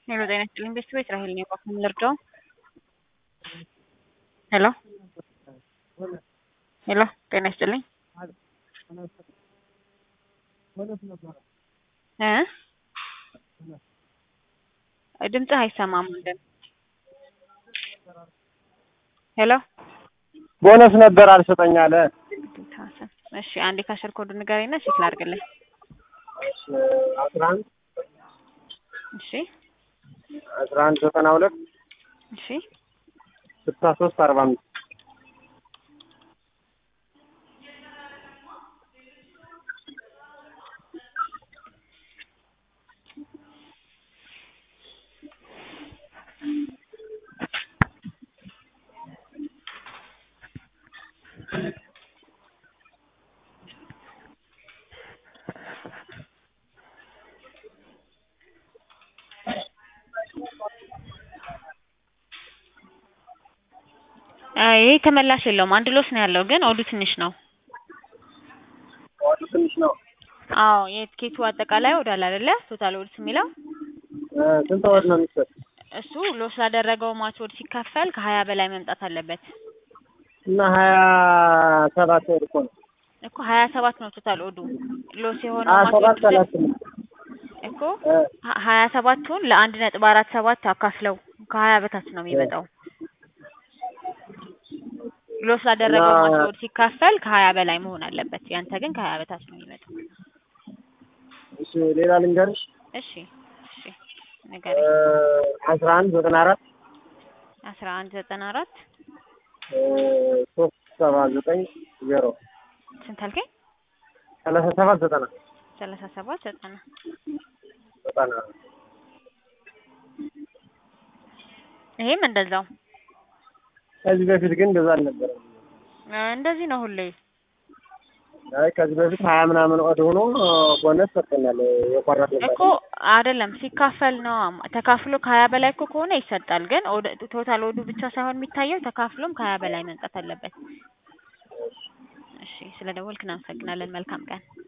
ሄሎ ጤና ይስጥልኝ ቤተሰቦች ራሄል ነኝ እባክዎ ምን ልርዳዎ? ሄሎ ሄሎ ጤና ይስጥልኝ እ ድምፅህ አይሰማም ወንድም ሄሎ ቦነስ ነበር አልሰጠኝ አለ። እሺ አንዴ ካሸር ኮዱ ንገረኝና ቼክ ላድርግልህ። አስራ አንድ እሺ አስራ አንድ ዘጠና ሁለት እሺ ስልሳ ሶስት አርባ አምስት ይሄ ተመላሽ የለውም አንድ ሎስ ነው ያለው ግን ኦዱ ትንሽ ነው። ዋቱ ትንሽ ነው። አዎ የትኬቱ አጠቃላይ ኦድ አለ አይደለ ቶታል ኦድስ የሚለው እ ስንት ወር ነው የሚሰጥ? እሱ ሎስ ላደረገው ማች ኦድ ሲካፈል ከሀያ በላይ መምጣት አለበት እና ሀያ ሰባት ወር እኮ ነው። እኮ ሀያ ሰባት ነው ቶታል ኦዱ ሎስ የሆነው ሀያ ማች ሰባት ኦድ ሰላሳ ስምንት እኮ እ ሀ- ሀያ ሰባቱን ለአንድ ነጥብ አራት ሰባት አካፍለው ከሀያ በታች ነው የሚመጣው። ሎስ ላደረገው እና- ማች ኦድ ሲካፈል ከሀያ በላይ መሆን አለበት። ያንተ ግን ከሀያ በታች ነው የሚመጣው። እሺ ሌላ ልንገርሽ እሺ እሺ እ ንገረኝ። አስራ አንድ ዘጠና አራት አስራ አንድ ዘጠና አራት እ ሶስት ሰባ ዘጠኝ ዜሮ ስንት አልከኝ? ሰላሳ ሰባት ዘጠና ሰላሳ ሰባት ዘጠና ዘጠና ይሄም እንደዛው ከዚህ በፊት ግን እንደዛ አልነበረም። እ እንደዚህ ነው ሁሌ። አይ ከዚህ በፊት ሀያ ምናምን ኦድ ሆኖ ቦነስ ሰጥቶናል የቆረጥንበት እኮ አይደለም ሲካፈል ነው ተካፍሎ ከሀያ በላይ እኮ ከሆነ ይሰጣል። ግን ኦድ- ቶታል ኦዱ ብቻ ሳይሆን የሚታየው ተካፍሎም ከሀያ በላይ መምጣት አለበት። እሺ ስለ ደወልክ እናመሰግናለን። መልካም ቀን